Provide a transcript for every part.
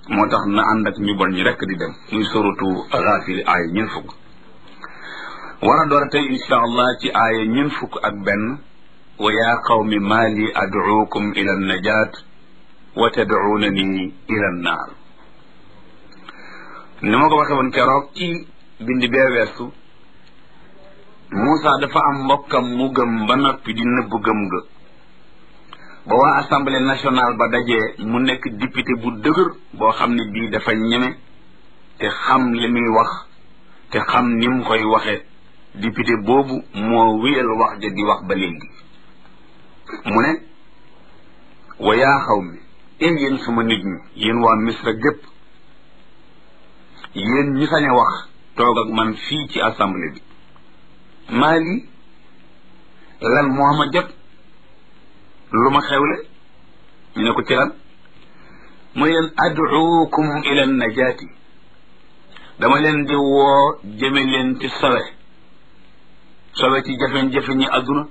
moo tax na ànd ak ñu bon ñi rekk di dem muy suratu Gaafir aaya ñeent fukk war a door a tey insha allah ci aaya ñeent fukk ak benn wa yaa qawmi maa li ad'uukum ila najaat wa tad'uunani ila naar ni ma ko waxee woon keroog ci bindi bee weesu Moussa dafa am mbokkam mu gëm ba noppi di nëbb gëm ga ba waa assemblée nationale ba dajee mu nekk député bu dëgër boo xam ne bii dafa ñeme te xam li muy wax te xam ni mu koy waxee député boobu moo wéyal wax ja di wax ba léegi mu ne wa yaa xaw mi ee yéen suma nit ñi yéen waa misra gépp yéen ñi sañ a wax toog ak man fii ci assemblée bi maa lii lan moo ma jot lu ma xewle ñu ne ko ci lan mu leen ad'uukum ila najaati dama leen di woo jëme leen ci sowe sowe ci jafe-jafe ñi àdduna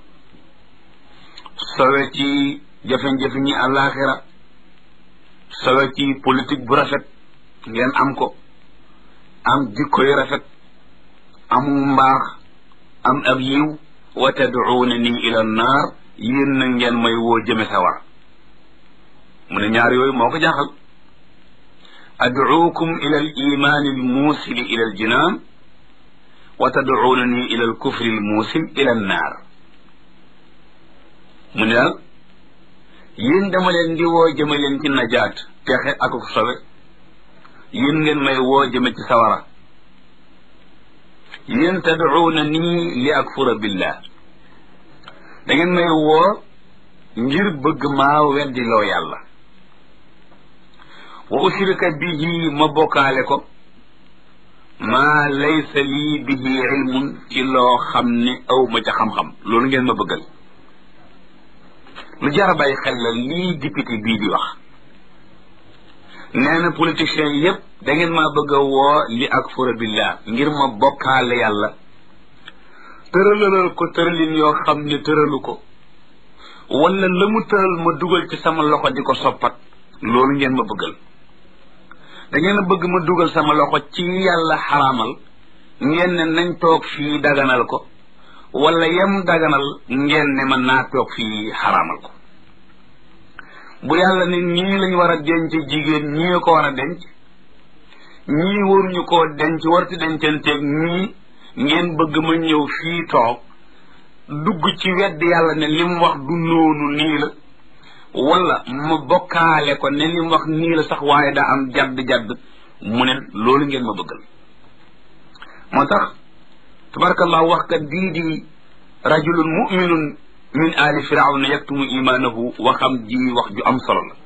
sowe ci jafe-jafe ñi àllaaxira sowe ci politique bu rafet ngeen am ko am jikko yu rafet amu mbaax am ab yiw wa tad'uunani ila naar yéen na ngeen may woo jëme sawar mu ne ñaar yooyu moo ko jaaxal ad'uukum ila al imaani al muusili ila al jinaan wa tad'uunani ila al kufri al muusil ila an naar mu ne daal yéen dama leen di woo jëme leen ci najaat texe ak sobe yéen ngeen may woo jëme ci sawara yéen tad'uuna nii li akfura billah da ngeen may woo ngir bëgg maa weddi loo yàlla wa ushrika bihi ma bokkaale ko maa laysa lii bihi ilmun ci loo xam ne aw ma ca xam-xam loolu ngeen ma bëggal lu jar a bàyyi xel la lii député bii di wax nee na politiciens yépp da ngeen maa bëgg a woo li akfura billah ngir ma bokkaale yàlla tëralalal ko tëralin yoo xam ne tëralu ko wala la mu tëral ma dugal ci sama loxo di ko soppat loolu ngeen ma bëggal da ngeen a bëgg ma dugal sama loxo ci yàlla xaraamal ngeen ne nañ toog fii daganal ko wala yem daganal ngeen ne ma naa toog fii xaraamal ko bu yàlla ne ñii lañ war a denc jigéen ñii ko war a denc ñii waruñu koo denc warti dencanteeg ñii ngeen bëgg ma ñëw fii toog dugg ci wedd yàlla ne li mu wax du noonu nii la wala ma bokkaale ko ne li mu wax nii la sax waaye daa am jadd-jadd mu ne loolu ngeen ma bëggal moo tax tabarakallah wax kat bii di rajulun muminun min ali firawna yaktumu imaanahu waxam ji wax ju am solo la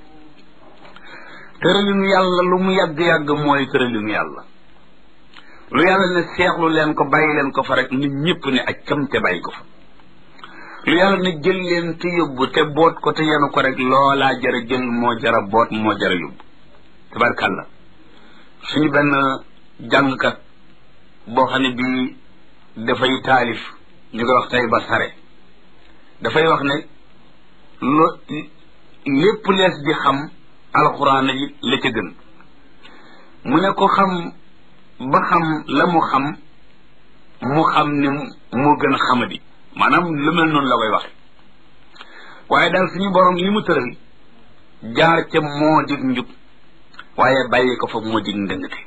tëralinu yàlla lu mu yàgg-yàgg mooy tëralinu yàlla lu yàlla ne seexlu leen ko bàyyi leen ko fa rek nit ñëpp ne ak cam te bàyyi ko fa lu yàlla ne jël leen te yóbbu te boot ko te yenu ko rek loolaa jara jël moo jara boot moo jara yóbbu tabarkàlla suñu benn jàngkat boo xam ne bii dafay taalif ñu koy wax tey ba sare dafay wax ne lo lépp lees di xam alxuraan yi la ca gën mu ne ko xam ba xam la mu xam mu xam ne moo gën a xamadi maanaam lu mel noonu la koy waxe waaye daal suñu borom li mu tëral jaar ca moo dig njub waaye bàyyi ko fa moo dig ndëngate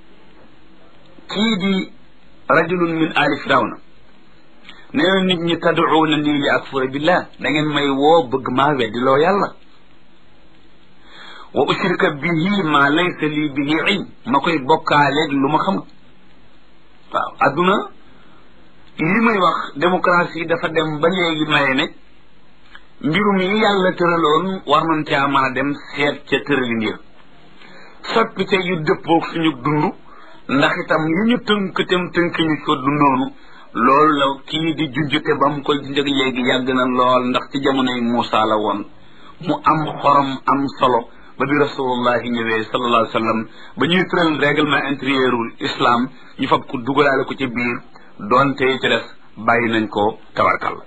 kii di rajulun min ali firawna nee na nit ñi tad'uuna nii li akfura billah da ngeen may woo bëgg maa weddi loo yàlla wa ushrika bihi ma laysa lii bihi ilm ma koy bokkaaleeg lu ma xamut waaw adduna li muy wax démocratie dafa dem ba léegi maye ne mbirum yi yàlla tëraloon war nañ caa mën a dem seet ca tëralin ya soppite yu dëppoog suñu dund ndax itam yi ñu tënk tem tënk ñu ko du noonu loolu la kii di junjute ba mu koy junjëg léegi yàgg na lool ndax ci jamonoy Muusa la woon mu am xorom am solo ba bi rasulullahi ñëwee sallallahu alayhi wa sallam ba ñuy tëral règlement intérieurul islam ñu fab ko dugalaale ko ci biir doonte ci des bàyyi nañ ko tabarkal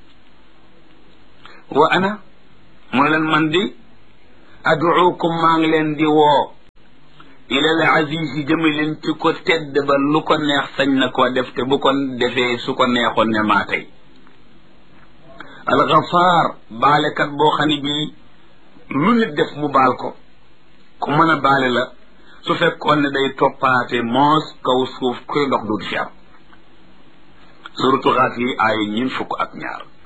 wa ana mooy leen man di aduukum maa ngi leen di woo ilal azizi jëme leen ci ko tedd ba lu ko neex sañ na koo def te bu ko defee su ko neexoon ne maa tey alxafaar baalekat boo xam ne bii lu nit def mu baal ko ku mën a baale la su fekkoon ne day toppaate moos kaw suuf kuy dox du fi am suratu xaaf yi ay ñin fukk ak ñaar